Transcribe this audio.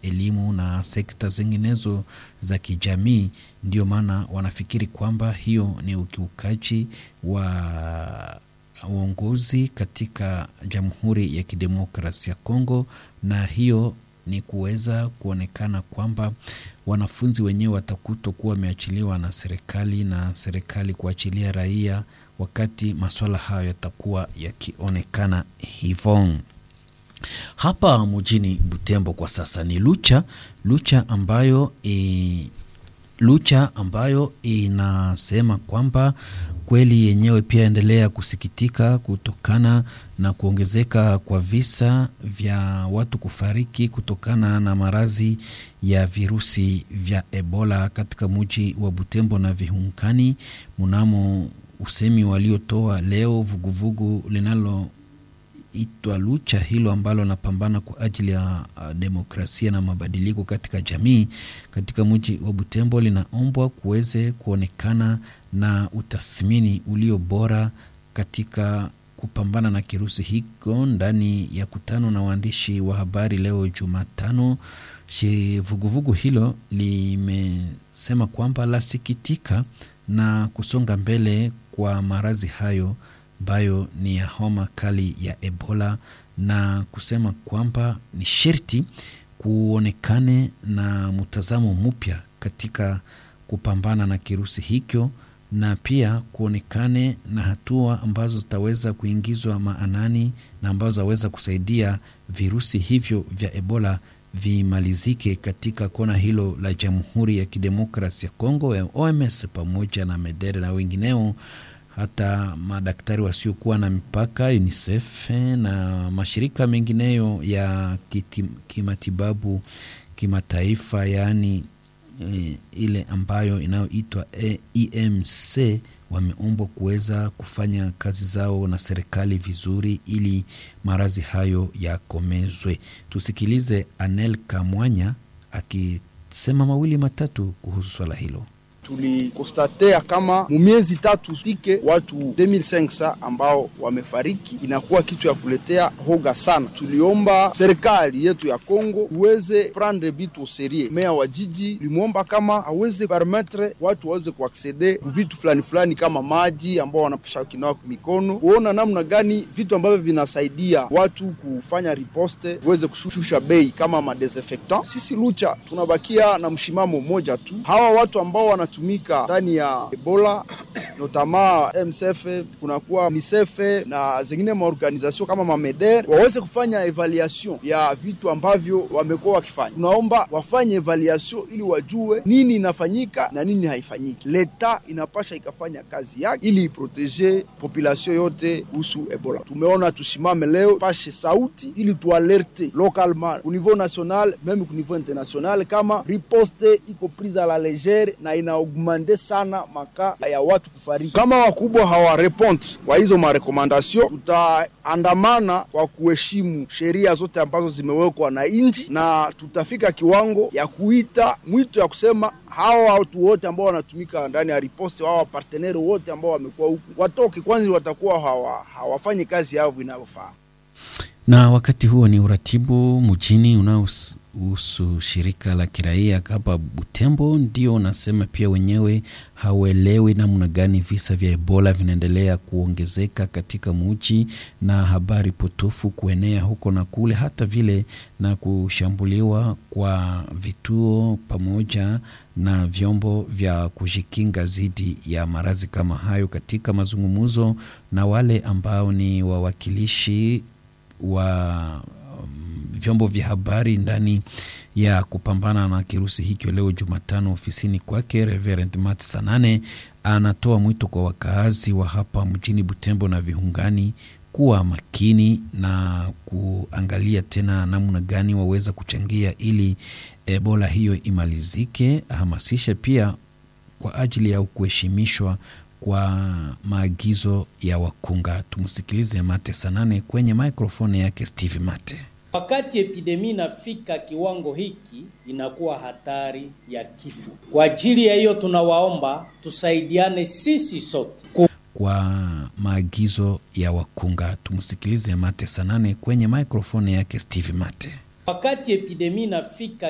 elimu na sekta zinginezo za kijamii. Ndio maana wanafikiri kwamba hiyo ni ukiukaji wa uongozi katika Jamhuri ya Kidemokrasia ya Kongo, na hiyo ni kuweza kuonekana kwamba wanafunzi wenyewe watakutwa kuwa wameachiliwa na serikali na serikali kuachilia raia, wakati masuala hayo yatakuwa yakionekana hivyo. Hapa mjini Butembo kwa sasa ni Lucha Lucha ambayo e, Lucha ambayo inasema kwamba kweli yenyewe pia endelea kusikitika kutokana na kuongezeka kwa visa vya watu kufariki kutokana na maradhi ya virusi vya Ebola katika mji wa Butembo na vihunkani. Mnamo usemi waliotoa leo vuguvugu linalo itwa Lucha hilo ambalo napambana kwa ajili ya demokrasia na mabadiliko katika jamii katika mji wa Butembo linaombwa kuweze kuonekana na utathmini ulio bora katika kupambana na kirusi hiko. Ndani ya kutano na waandishi wa habari leo Jumatano, vuguvugu hilo limesema kwamba lasikitika na kusonga mbele kwa maradhi hayo ambayo ni ya homa kali ya Ebola na kusema kwamba ni sherti kuonekane na mtazamo mpya katika kupambana na kirusi hicho, na pia kuonekane na hatua ambazo zitaweza kuingizwa maanani na ambazo zaweza kusaidia virusi hivyo vya Ebola vimalizike katika kona hilo la Jamhuri ya Kidemokrasi ya Kongo ya OMS pamoja na Medere na wengineo hata madaktari wasiokuwa na mipaka UNICEF na mashirika mengineyo ya kimatibabu kimataifa, yaani e, ile ambayo inayoitwa EMC wameombwa kuweza kufanya kazi zao na serikali vizuri ili maradhi hayo yakomezwe. Tusikilize Anel Kamwanya akisema mawili matatu kuhusu swala hilo. Tulikostatea kama mumiezi tatu tike watu 2500 ambao wamefariki, inakuwa kitu ya kuletea hoga sana. Tuliomba serikali yetu ya Kongo uweze prendre bitu au serie. Meya wa jiji limwomba kama aweze permettre watu waweze kuaksede vitu fulani fulani kama maji ambao wanapasha kinawa mikono, kuona namna gani vitu ambavyo vinasaidia watu kufanya riposte uweze kushusha bei kama madesinfectant. Sisi Lucha tunabakia na mshimamo mmoja tu, hawa watu ambao wana tumika ndani ya Ebola notama MSF kunakuwa MISEF na zingine maorganization kama mameder waweze kufanya evaluation ya vitu ambavyo wamekuwa wakifanya. Tunaomba wafanye evaluation ili wajue nini inafanyika na nini haifanyiki. Leta inapasha ikafanya kazi yake ili iprotege population yote kuhusu Ebola. Tumeona tusimame leo pashe sauti ili tualerte localement au niveau national meme au niveau international kama riposte iko prise a la legere na ina augmente sana maka ya watu kufariki. Kama wakubwa hawarepondi kwa hizo marekomandasyon, tutaandamana kwa kuheshimu sheria zote ambazo zimewekwa na nchi, na tutafika kiwango ya kuita mwito ya kusema hawa watu wote ambao wanatumika ndani ya riposte, hawa parteneri wote ambao wamekuwa huku watoke kwanza, watakuwa hawa hawafanyi kazi yao inavyofaa. Na wakati huo ni uratibu mjini unaohusu shirika la kiraia hapa Butembo ndio unasema pia wenyewe hauelewi namna gani visa vya Ebola vinaendelea kuongezeka katika mji na habari potofu kuenea huko na kule, hata vile na kushambuliwa kwa vituo pamoja na vyombo vya kujikinga dhidi ya maradhi kama hayo. Katika mazungumzo na wale ambao ni wawakilishi wa um, vyombo vya habari ndani ya kupambana na kirusi hicho leo Jumatano ofisini kwake, Reverend Mat Sanane anatoa mwito kwa wakaazi wa hapa mjini Butembo na viungani kuwa makini na kuangalia tena namna gani waweza kuchangia ili Ebola hiyo imalizike. Ahamasishe pia kwa ajili ya kuheshimishwa kwa maagizo ya wakunga. Tumsikilize Mate Sanane kwenye mikrofoni yake Steve Mate. Wakati epidemi inafika kiwango hiki, inakuwa hatari ya kifo. Kwa ajili ya hiyo, tunawaomba tusaidiane sisi sote kwa maagizo ya wakunga. Tumsikilize Mate Sanane kwenye mikrofoni yake Steve Mate. Wakati epidemi inafika